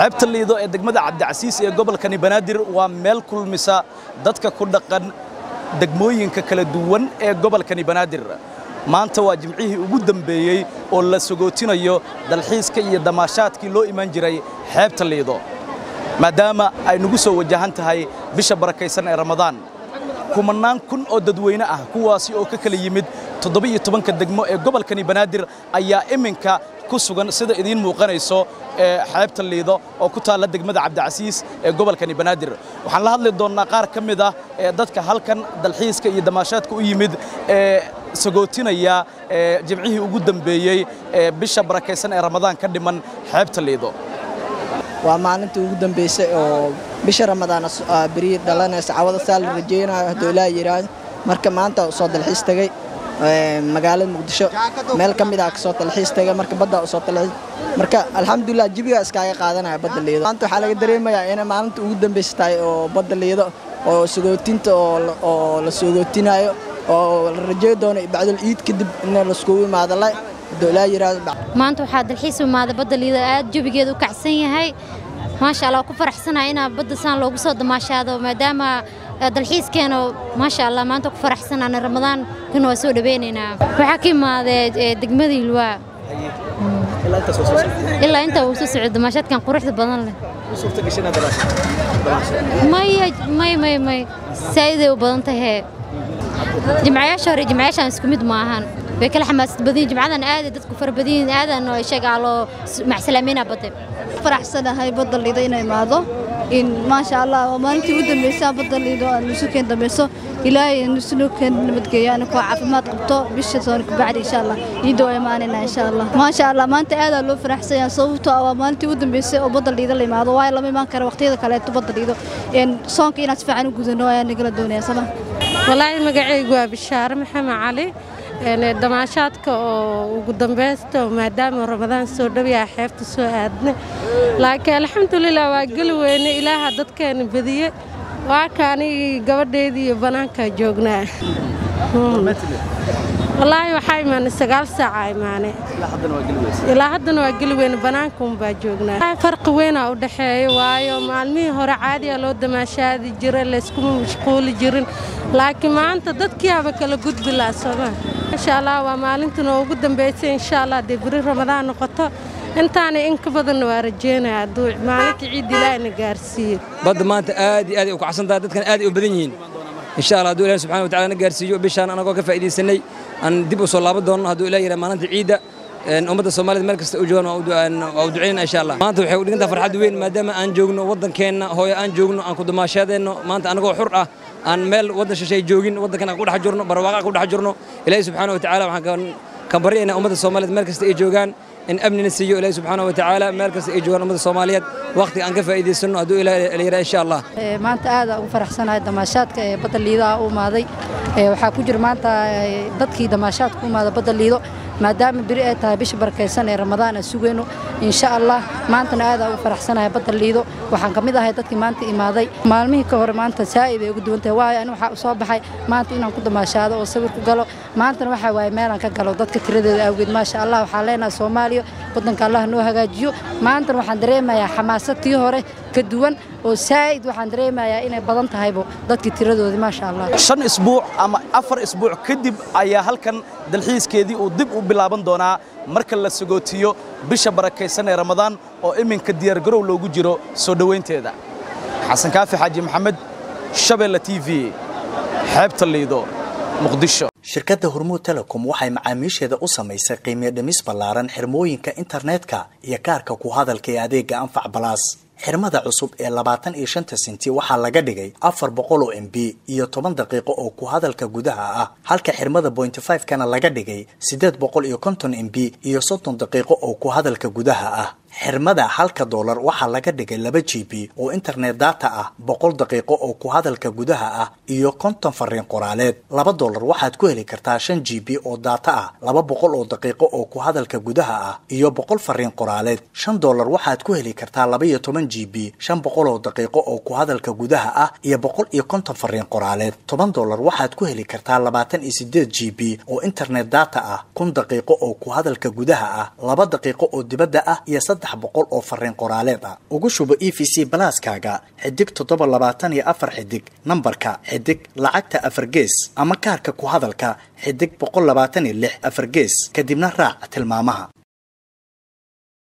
xeebta liido ee degmada cabdicasiis ee gobolkani banaadir waa meel kulmisa dadka ku dhaqan degmooyinka kala duwan ee gobolkani banaadir maanta waa jimcihii ugu dambeeyey oo la sogootinayo dalxiiska iyo damaashaadkii loo imaan jiray xeebta liido maadaama ay nagu soo wajahan tahay bisha barakaysan ee ramadaan kumannaan kun oo dadweyne ah kuwaasi oo ka kala yimid toddoba-iyo tobanka degmo ee gobolkani banaadir ayaa iminka ku sugan sida idiin muuqanayso ee xeebta liido oo ku taalla degmada cabdicasiis ee gobolkani banaadir waxaan la hadli doonnaa qaar ka mid ah ee dadka halkan dalxiiska iyo damaashaadka u yimid ee sagootinaya ee jimcihii ugu dambeeyey ee bisha barakaysan ee ramadaan ka dhiman xeebta liido waa maalintii ugu dambeysay oo bisha ramadaan beri dhalanaysa cawada saa la rajeynayo hadduu ilaa yidhaahdo marka maanta soo dalxiis tegey magaalada muqdisho meel ka mid ah kasoo dalxiis tegay marka badda soo dalxiis marka alxamdulilah jibiga iskaaga qaadanaya badda liido maanta waxaa laga dareemayaa inay maalinta ugu dambeysa tahay oo badda liido oo sagootinta oo la sogootinayo oo la rajey doono bacdul iid kadib in laiskugu imaado la hadduu ilaa yidhaahdo maanta waxaa dalxiis imaaday badda liido aad jabigeeda u kacsan yahay maasha allah ku faraxsanahay inaa badda saan loogu soo damaashaado maadaama dalxiiskeena maasha allah maanta ku faraxsanaana ramadaan kan waa soo dhaweynaynaa waxaa ka imaadee degmada ilwaa ilaa intaa uu soo socdo damaashaadkan quruxda badan leh maya may may may saa'iday u badan tahee jimcayaasha hore jimcayaashaan isku mid maahan way kala xamaasad badan yihin jimcadan aada dadku fara badan yihin aadan sheegaa loo macsalaameynaa badda faraxsanahay badda liido inay imaado in maasha allah waa maalintii ugu dambaysaa badda liido aan nusu keen dambayso ilaahay nusunu keen nabadgeeyo anakoo caafimaad qabto bisha sooni kubacdi insha allah ciidda waa imaanayna insha allah maasha allah maanta aadaa loo faraxsanya sababtoo ah waa maalintii ugu dambaysay oo badda liido la imaado waayo lama imaan kara waqtiyada kaleeto badda liido soonka inaan si fiican u gudano ayaa nagala doonaya sama walaahi magacaygu waa bishaare maxamed cali damaashaadka oo ugu dambaysta maadaama ramadaan soo dhowyaha xeebta soo aadna laakiin alxamdulilah waa geli weyne ilaaha dadkeena badiye waa ka anigii gabadheydii iyo bannaankaa joognaa wallaahi waxaa imaanay sagaal saaca imaanay ilaa haddana waa geli weyne bannaankaunbaa joognaa farqi weynaa u dhexeeya waayo maalmihii hore caadiya loo damaashaadi jira layskuma mashquuli jirin laakiin maanta dadkiiaba kala gudbi laha sooma insha allah waa maalintan oo ugu dambaysay insha allah dee beri ramadaan noqoto intaana in ka badanna waa rajeynaya hadduu maalinka ciid ilaahina gaarsiiyo badda maanta aad iyo aad ay u kacsan tahay dadkan aad ay u badan yihiin insha allah hadduu ilahi subxana watacala na gaarsiiyo bishaan anagoo ka faa'iidaysanay aan dib u soo laaban doonno hadduu ilaah yidhaha maalinta ciidda ummadda soomaalida meel kasta u joogaan waa u ducaynana insha allah maanta waxay u dhigantaha farxad weyn maadaama aan joogno waddankeenna hooyo aan joogno aan ku damaashaadeenno maanta anagoo xur ah aan meel waddan shishay joogin waddankan aan ku dhex jirno barwaaqa ku dhex jirno ilaahi subxaana watacaala waxaan kan baryaynaa ummadda soomaaliyed meel kasta ay joogaan in amnina siiyo ilaahi subxaana watacaala meel kasta ay joogaan ummadda soomaaliyeed waqtiga aan ka faa'iidaysanno hadduu ilaah la yidhaha insha allah maanta aada ugu faraxsanahay damaashaadka ee badda liidaha u imaaday waxaa ku jira maanta dadkii damaashaadka u imaada badda liido maadaama beri ay tahay bisha barakaysan ee ramadaan aan sugayno insha allah maantana aada ugu faraxsanahay badda liido waxaan ka mid ahay dadkii maanta imaaday maalmihii ka hore maanta saa'id ay ugu duwan tahay waayo ani waxaa soo baxay maanta inaan ku damaashaado oo sawir ku galo maantana waxaa waaye meelaan ka galo dadka tiradeeda awgeed maasha allah waxaan leenahay soomaaliya waddanka allah noo hagaajiyo maantana waxaan dareemayaa xamaasad tii hore ka duwan oo saa'id waxaan dareemayaa inay badan tahaybo dadkii tiradoodii maasha allah shan isbuuc ama afar isbuuc kadib ayaa halkan dalxiiskeedii uu dib u bilaaban doonaa marka la sagootiyo bisha barakaysan ee ramadaan oo iminka diyaargarow loogu jiro soo dhowaynteeda xasan kaafi xaaji maxamed shabeelle t v xeebta liido muqdisho shirkadda hormuud telecom waxay macaamiisheeda u samaysay qiimiyo dhimis ballaaran xirmooyinka internetka iyo kaarka ku hadalka ee adeegga anfac balaas xirmada cusub ee labaatan iyo shanta senti waxaa laga dhigay afar boqol oo m b iyo toban daqiiqo oo ku hadalka gudaha ah halka xirmada bointy five kana laga dhigay siddeed boqol iyo konton m b iyo soddon daqiiqo oo ku hadalka gudaha ah xirmada halka doolar waxaa laga dhigay laba g b oo internet data ah boqol daqiiqo oo ku hadalka gudaha ah iyo konton fariin qoraaleed laba doolar waxaad ku heli kartaa shan g b oo data ah laba boqol oo daqiiqo oo ku hadalka gudaha ah iyo boqol fariin qoraaleed shan doolar waxaad ku heli kartaa laba iyo toban g b shan boqol oo daqiiqo oo ku hadalka gudaha ah iyo boqol iyo konton fariin qoraaleed toban doolar waxaad ku heli kartaa labaatan iyo sideed g b oo internet data ah kun daqiiqo oo ku hadalka gudaha ah laba daqiiqo oo dibadda ah iyo saddex boqol oo fariin qoraaleed ah ugu shubo e v c balaaskaaga xidig toddoba labaatan iyo afar xidig nambarka xidig lacagta afar gees ama kaarka ku hadalka xidig boqol labaatan iyo lix afar gees kadibna raac tilmaamaha